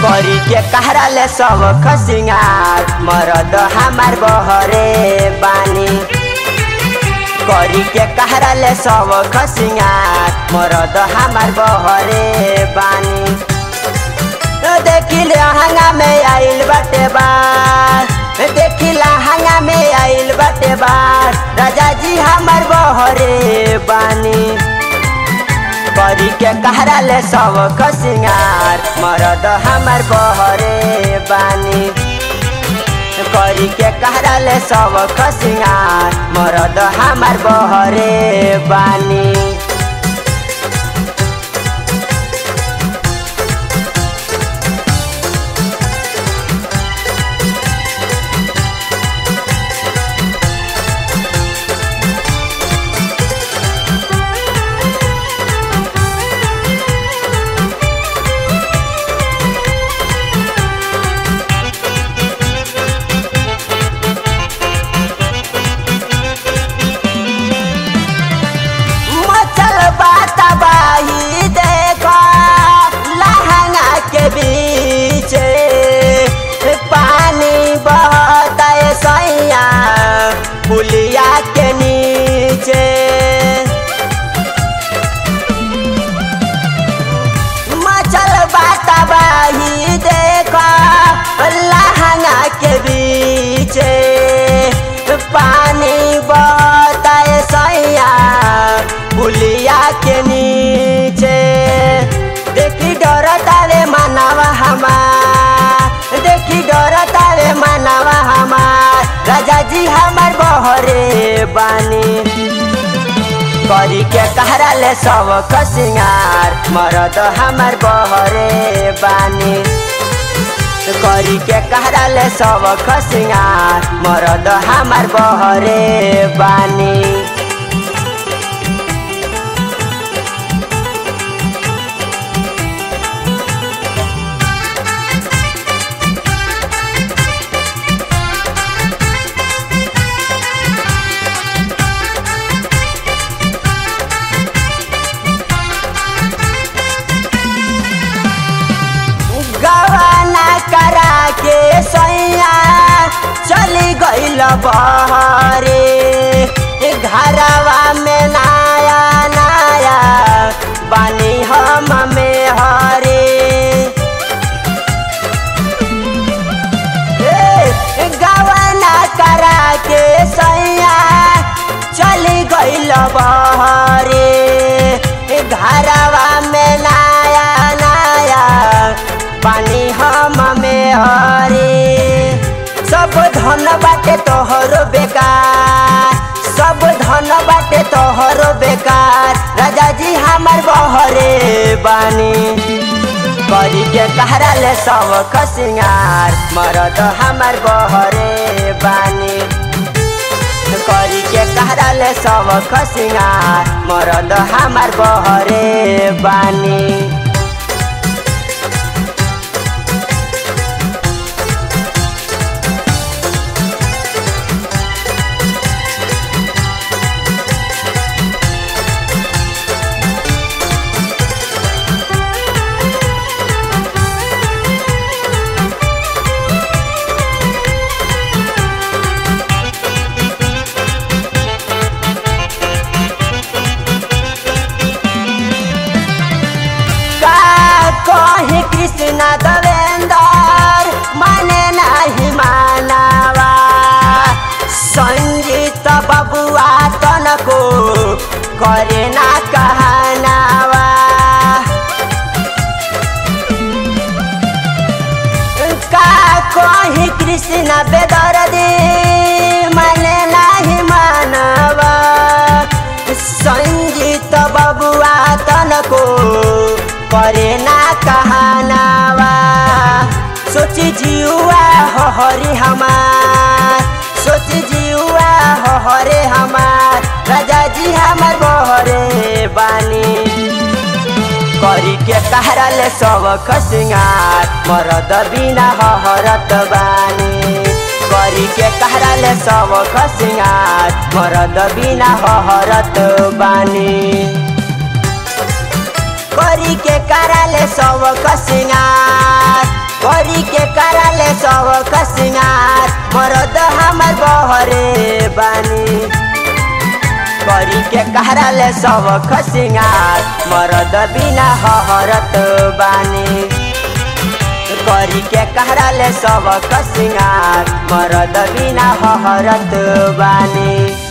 करी के कहरा ले सब खसिंगार मरद हमार बहरे बानी करी के कहरा ले सब खसिंगार मरद हमार बहरे बानी देखिले हंगा में आइल बटे बार देखिला हंगा में आइल बटे बार राजा जी हमार बहरे बानी करी के कहरा ले सब खसिंगार मरद हमार बहरे बानी करी के कहरा ले सब खसिंगार मरद हमार बहरे बानी मचल बाता बाही देखा लहंगा के बीच पानी बहता है सैया पुलिया के नीचे मचल बाता बाही देखा लहंगा के बीच पानी बहता है सैया पुलिया के नीचे देखी डर तारे मानवा हमार देखी डर तारे मानवा हमार राजा जी हमार बहरे बानी करी के कहरा ले सब खसिंगार मरद हमार बहरे बानी करी के कहरा ले सब खसिंगार मरद हमार बहरे बानी गवाना करा के सैया चली गईल बहरे घरवा में नया नया बानी हम में हरे ए, गवाना करा के सैया चली गईल बहरे घरवा में नया नया पानी हम में हरे सब धन बाटे तोहरो बेकार सब धन बाटे तोहरो बेकार राजा जी हमार बहरे बानी करी के कहरा ले सब खसिंगार मरद हमार बहरे बानी करी के कहरा ले सब खसिंगार मरद हमार बहरे बानी का कहे कृष्ण देवेंदर माने नहीं मानवा संगीत बबुआ तनको करे ना कहनावा का कहे कृष्ण बेदर्दी माने नहीं मानवा संगीत बबुआ तनको करे ना कहनावा सोची जियुआ हो हरि हमार सोची जियुआ हो हरे हमार राजा जी हमार बहरे बानी करी के कहरा ले सब खसिंगार मरद बिना हरत बानी करी के कहरा ले सब खसिंगार मरद बिना हरत बानी करी के कराले सब खसिंगार करी के करले सब खसिंगार मरद हमर बहरे बानी करी के करले सब खसिंगार मरद बिना हरत बानी करी के करले सब खसिंगार मरद बिना हरत बानी